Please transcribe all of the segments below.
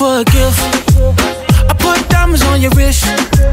for a gift. I put diamonds on your wrist.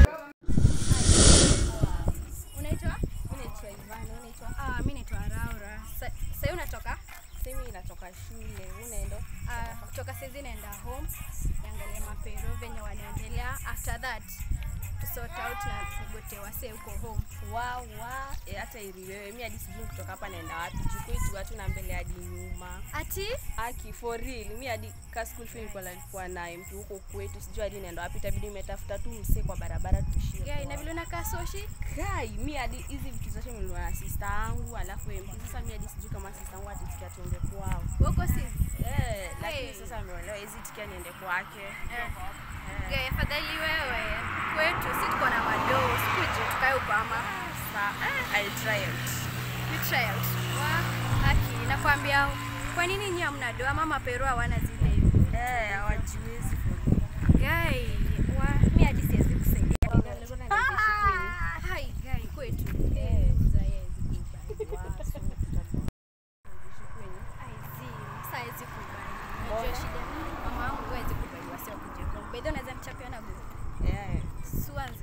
Unaitwa? Mimi naitwa Ivana, unaitwa? Ah, mimi naitwa Raura. Sa- Sasa unatoka? Simi natoka shule, unaenda? Ah, kutoka saizi naenda home. Niangalie mapero venye wanaendelea. After that to sort out na tugote wase huko home. Wa wa, eh, hata ili wewe mimi hadi sijui kutoka hapa naenda wapi. Juu kwetu watu na mbele hadi nyuma. Ati Aki for real, mimi hadi ka school fee nilikuwa nalikuwa naye mtu huko kwetu, sijui hadi naenda wapi, itabidi nimetafuta tu msee kwa barabara tuishie. yeah, ina vile unakaa soshi. Kai, mi hadi hizi vitu zote nilinunua na sister yangu, alafu MP. Sasa mi hadi sijui kama sister yangu atisikia tuende kwao. Wako si. Eh, lakini Hey. sasa ameolewa hizi tikia niende kwake. Eh. Yeah, afadhali wewe kwetu si tuko na madoo, sikuje tukae huko ama Sa, eh, I'll try it. you try out. Wa haki nakwambia kwa nini nyinyi hamna doa ama mapero hawana zile hivi? Eh, hawajiwezi for real. Guy, wa mimi hadi siwezi kusaidia. Nilikuwa na niishi kwenye. Ah, hai guy kwetu. Eh. Zaye zikubali. Wa, so, tuta- niishi kwenye. Aizi, saa hizi kubali. Unajua shida ni mama wangu hawezi kubali wasi wakuje home. By the way unaweza nichapia na group. Eh, Suanze.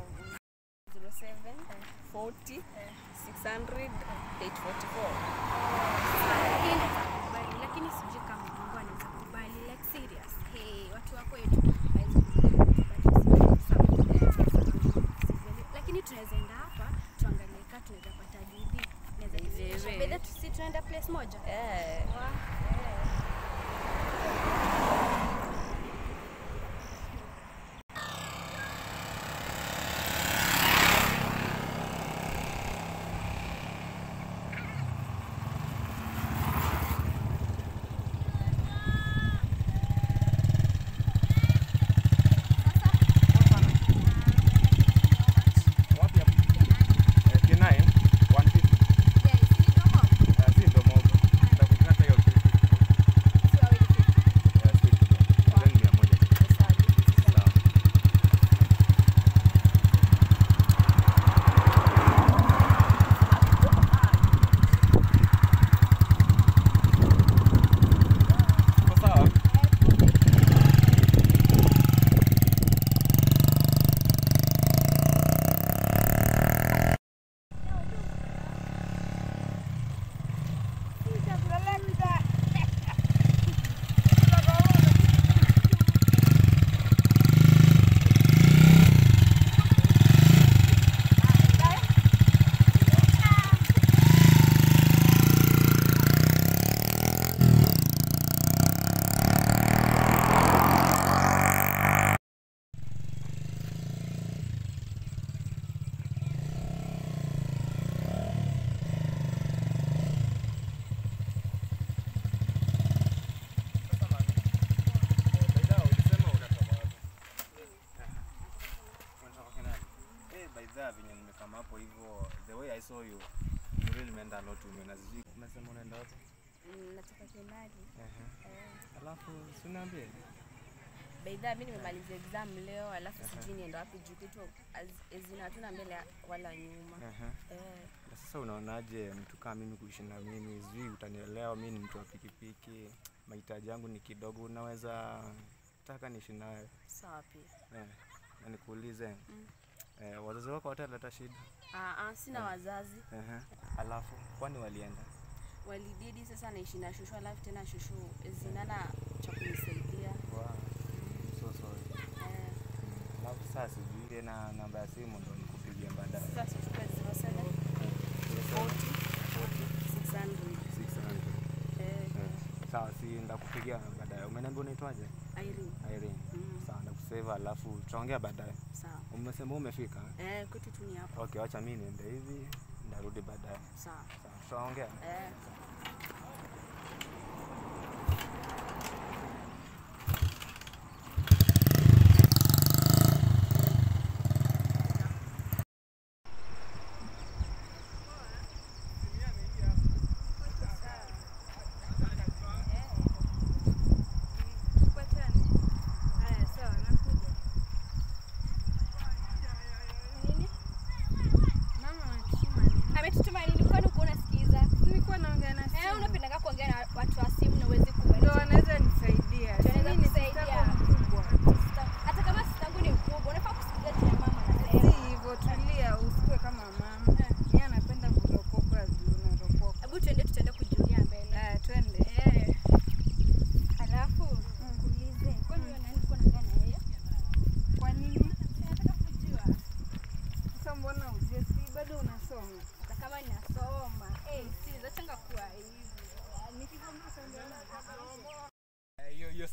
07 40 600 844. Hii inaweza kubali lakini sijui kama Mungu anaweza kubali like serious. Hey, watu wako wetu hawezi kubali. Lakini tunaweza enda hapa tuangalie kama tunaweza pata DD. Naweza Wewe. kuonyesha. By the way, tusi tunaenda place moja. Eh, Wa- Wapi hapo? Eh, K9 150. Yeah, si ni kama Eh, si ndo mogo. Nitakukata hiyo kitu. si wawili tu. Eh, si kitu. Nadhani mia moja. Sawa. Uko sawa? Sasa mami, eh, by the way, ulisema unatoka wapi? Unatoka Kenani? Eh, by the way, venye nimekama hapo hivyo, the way I saw you, you really meant a lot to me. Na sijui umesema unaenda wapi? mm, natoka Kenali. Ehe. Eh, Alafu si uniambie. by the way, mi nimemaliza exam leo, alafu sijui nienda wapi juu kitu az- ezina hatuna mbele wala nyuma. Ehe. Eh, Na sasa unaonaje mtu kama mimi kuishi na mimi? Sijui utanielewa, mimi ni mtu wa pikipiki, mahitaji yangu ni kidogo, unaweza taka niishi nawe sawa pia. eh, na nikuulize Mm. eh, wazazi wako wataleta shida? Ah, ah, sina wazazi Ehe. Alafu kwani walienda? walididi, sasa naishi na shushu, alafu tena shushu zinana cha kunisaidia Wow. So sorry. eh, Alafu sasa sijui tena namba ya simu ndo nikupigie baadaye. sasa tuchukue 07 40 600 600. eh, Eh, Sawa, si ndakupigia baadaye. Umeniambia unaitwaje? Irene. Irene. Mm, Sawa, ndakusave alafu tutaongea baadaye. sawa Umesema umefika? eh, kwetu tu ni hapa Okay, wacha mimi niende hivi, ndarudi baadaye. sawa Sawa, tutaongea. eh. Ametutuma nini? Kwani uko unasikiza? Nilikuwa naongea na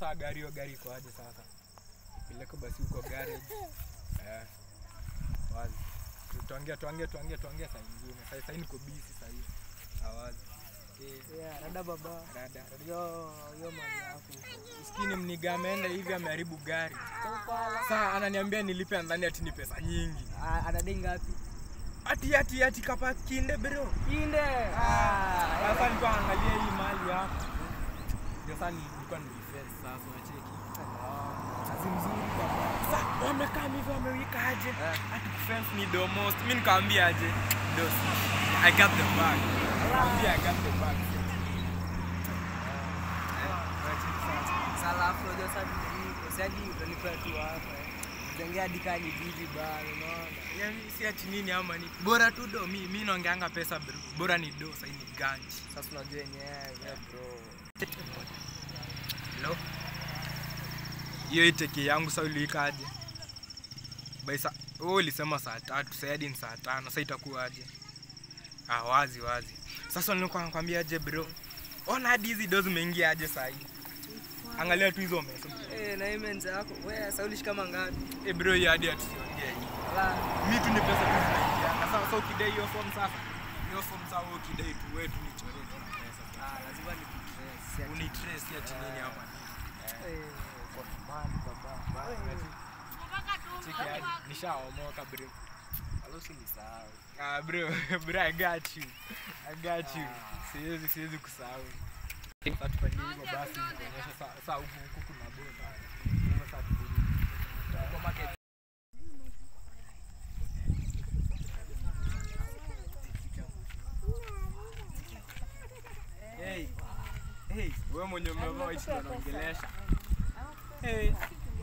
saa gari hiyo gari iko aje sasa peleke basi huko garage eh wazi tuongea tuongea tuongea tuongea saa ingine sasa sasa niko busy sasa hivi awazi eh Yeah, rada baba. rada Yo, yo mali yako. Maskini mniga ameenda hivi ameharibu gari. Kaupala. Sasa ananiambia nilipe ndani ati ni pesa nyingi. Ah, Anadai ngapi? Ati ati ati kapa kinde bro. Kinde. Ah, Sasa nilikuwa naangalia hii mali hapa. Ndio sasa nilikuwa nilifence sasa unacheki. kazi mzuri baba. Sasa wamekaa hivi wamewika aje? Ati fence ni the most. Mimi nikamwambia aje? Dos. I got the bag. Nikamwambia I got the bag. Sala hapo unajua sasa ni nini? Sasa utalipa tu hapa. Jengea dika ni bibi bana, unaona? Yaani si ati nini ama ni bora tu do mi mi naongeanga pesa bro. Bora ni do sasa ni ganji. Sasa unajua yenyewe, yeah bro. Hello? Hiyo iteke yangu sasa uliikaje? By sa wewe ulisema saa tatu, sasa hadi ni saa tano, sasa itakuwaje? Ah, wazi wazi. Sasa nilikuwa nakwambia aje bro. Ona hadi hizi dozi zimeingia aje saa hii. Angalia tu hizo mesa. Eh, na immense yako. Wewe sasa ulishi kama ngapi? Eh bro, hii hadi atusiongee hii. Ala. Mi tu ni pesa tu zinaingia. Sasa sasa ukidai hiyo form sasa. Hiyo form sasa wewe ukidai tu wewe tu nichoree tu na pesa. Ah, lazima nikutrace. Unitrace ati nini hapa? Eh, kwa mali baba. Cheki hadi nishaomoka bro. Alosi ni sawa. Ah, bro, bro, I got you. I got you. Siwezi siwezi kusahau. Sasa tupande hivyo basi kuonyesha saa saa huku huku kuna bota. Sasa tupende. Kwa market. Hey. Hey, wewe mwenye umevaa hichi ndo naongelesha. Hey.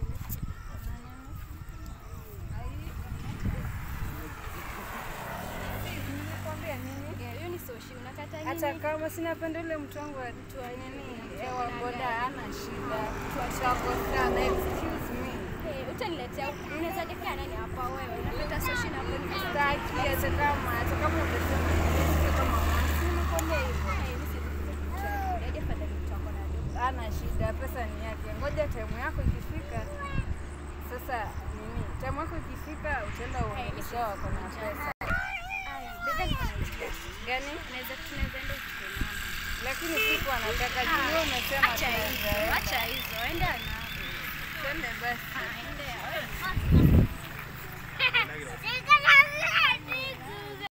Yeah, hiyo ni soshi unakata nini? hata kama sinapenda ule mtu wangu wa mtu wa nini ewa boda ana shida tutakosana excuse me Eh, utaniletea unaweza dekaa nani hapa wewe unakata soshi na kwani staki hata kama hata kama utasema nisikie kama mwanzi nimekwambia hivyo ana shida pesa ni yake ngoja time yako ikifika sasa nini time yako ikifika utaenda uonyesha wako na pesa gani Unaweza tunaweza enda uchukue namba. lakini siku anataka juu umesema Acha hizo, tunaweza acha hizo, enda na. twende basi Ah, enda.